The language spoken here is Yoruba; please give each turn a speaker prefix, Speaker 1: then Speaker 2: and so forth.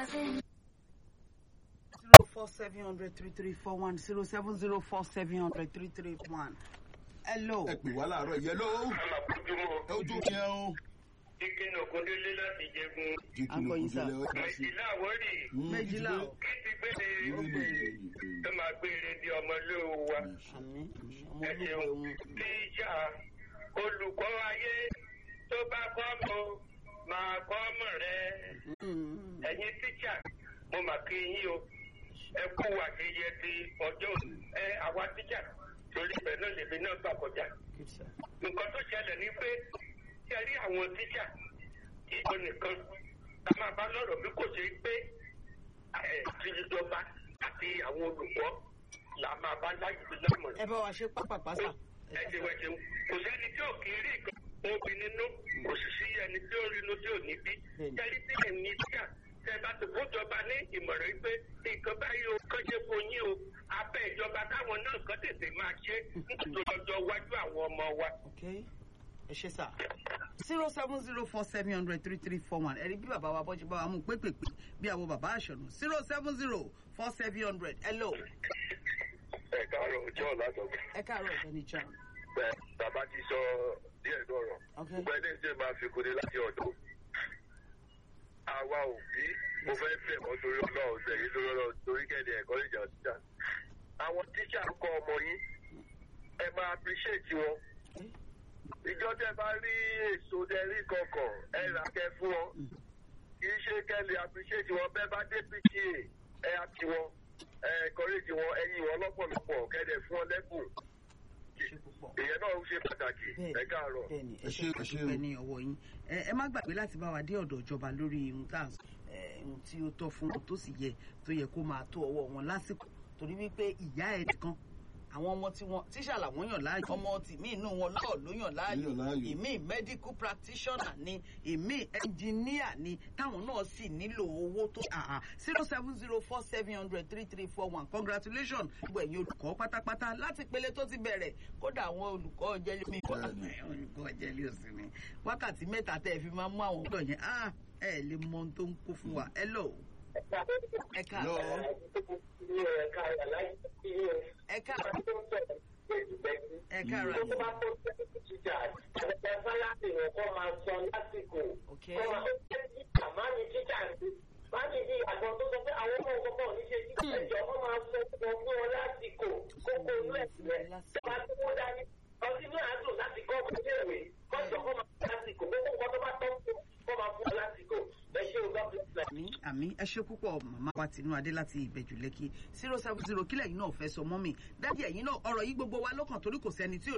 Speaker 1: zero four seven hundred three three four one zero seven zero four seven hundred three three one. hello.
Speaker 2: ẹ pè wá láàárọ̀ yẹ ló
Speaker 3: àmàkójúmọ́
Speaker 2: ojú yẹn o.
Speaker 3: kíkínà ògúndélé láti jẹgun
Speaker 1: Akọ̀yìn sá.
Speaker 3: méjìlá àwórì
Speaker 1: méjìlá o.
Speaker 3: kí ti gbére tó máa gbére di ọmọlúwo wa
Speaker 1: àmín ọmọ
Speaker 3: ẹ
Speaker 1: olùkọ́
Speaker 3: ṣeun
Speaker 1: òun.
Speaker 3: tíṣà olùkọ́ ayé tó bá kọ́ mọ máa kọ́ mọ̀ rẹ ẹ̀yin tíṣà mo mà kí yín o ẹ kú àṣeyẹ ti ọjọ́ òní. ẹ àwa tíṣà torí ibẹ̀ náà lèmi náà gbà kọjá nǹkan tó ṣẹlẹ̀ ni pé ṣe rí àwọn tíṣà ìjọ nìkan la máa bá lọ́rọ̀ bí kò ṣe pé ẹ̀ tìjọba àti àwọn olùkọ́ la máa bá láyé lámọ̀ràn
Speaker 1: ẹ bá wa ṣe pápápá sà.
Speaker 3: ẹ ti wẹ̀ ṣeun kò sẹ́ni tí ò kì í rí nǹkan obì nínú kò sì sí ẹni tí ó rí inú tí ò ní bí
Speaker 1: Bẹ́ẹ̀ni.
Speaker 3: jẹ́rí tí ẹ̀ ní tíṣà tẹ bá ti fúnjọba ní ìmọ̀ràn yìí pé nǹkan báyìí o kán ṣe fún yín o abẹ́ ìjọba káwọn náà kán tètè máa ṣe nítorí ọjọ́ iwájú àwọn ọmọ wa.
Speaker 1: ok ẹ ṣe sà. zero seven zero four seven hundred three three four one ẹ̀rí bí bàbá wa bọ́jú bá wa mú pépèpé bí àwọn bàbá àṣọ̀nù zero seven zero four seven hundred hello.
Speaker 3: ẹ káàárọ̀ ọjọ́ ọ̀làdọ̀gbọ̀n.
Speaker 1: ẹ káàárọ̀ ọ̀gbẹ́ni john.
Speaker 3: bẹ́ẹ̀ bàbá ti sọ díẹ̀ lọ́rọ̀
Speaker 1: ok
Speaker 3: gbogbo ẹni tí máa fi kúni láti ọ̀dọ̀ àwa òbí mo fẹ́ bẹ̀ mọ́ torí ọlọ́run tẹ̀yìn torí ọlọ́run torí kẹ́ni ẹ̀kọ́ ìjà tíṣà àwọn tíṣà ń kọ́ ọmọ yín ẹ máa appreciate wọn ìjọ tẹ bá rí èso tẹ rí kọkàn ẹ rà kẹ fún wọn kì í ṣe kẹ́lẹ̀ appreciate wọn bẹ́ẹ̀ bá dé pta ẹ àti wọn ẹ encourage wọn ẹyin wọn lọ́pọ̀lọpọ̀ kẹ́dẹ̀ fún wọn lẹ́bùn
Speaker 1: ṣe púpọ̀.
Speaker 3: ìyẹn náà ń ṣe pàtàkì ẹ káàárọ̀.
Speaker 1: bẹ́ẹ̀ni ẹ
Speaker 2: Ẹ
Speaker 1: ṣe
Speaker 2: ṣé, ẹ ṣé
Speaker 1: púpọ̀
Speaker 2: o.
Speaker 1: ní ọwọ́ yín ẹ ẹ má gbàgbé láti bá wa dé ọ̀dọ̀ ìjọba lórí ohun tá à ń sọ ẹ, ohun tí ó tọ́ fún tó sì yẹ tó yẹ kó máa tó ọwọ́ wọn lásìkò torí wípé ìyá ẹ̀ nìkan àwọn ọmọ tí wọn tíṣà làwọn yàn láàyò ọmọ tìmí inú wọn lọ́ọ̀ ló yàn láàyò
Speaker 2: Ló yàn láàyò.
Speaker 1: ìmí medical practitioner ni ìmí engineer ni táwọn náà sì nílò owó tó zero seven zero four seven hundred three three four one congratulations gbogbo ẹ̀yin olùkọ́ pátápátá láti pele tó ti bẹ̀rẹ̀ kódà àwọn olùkọ́ jẹ́lí mi kọ́ olùkọ́ jẹ́lí òsì ni wákàtí mẹ́ta tẹ́ ẹ fi máa mú àwọn ọ̀dọ́ yẹn ah ẹ lè mọ ohun tó ń kó fún wa hello ẹ káàárọ̀ ẹ káàárọ̀ ẹ káàárọ̀ àyè. ok àmì àmì ẹ ṣe púpọ̀ màmá wa tinú adé láti ìbẹ̀jù lẹ́kì zero seven zero kílẹ̀ yìí náà fẹ́ sọ mọ́ mi dádì ẹ̀yin náà ọ̀rọ̀ yìí gbogbo wa lọ́kàn torí kò sẹ́ni tí ò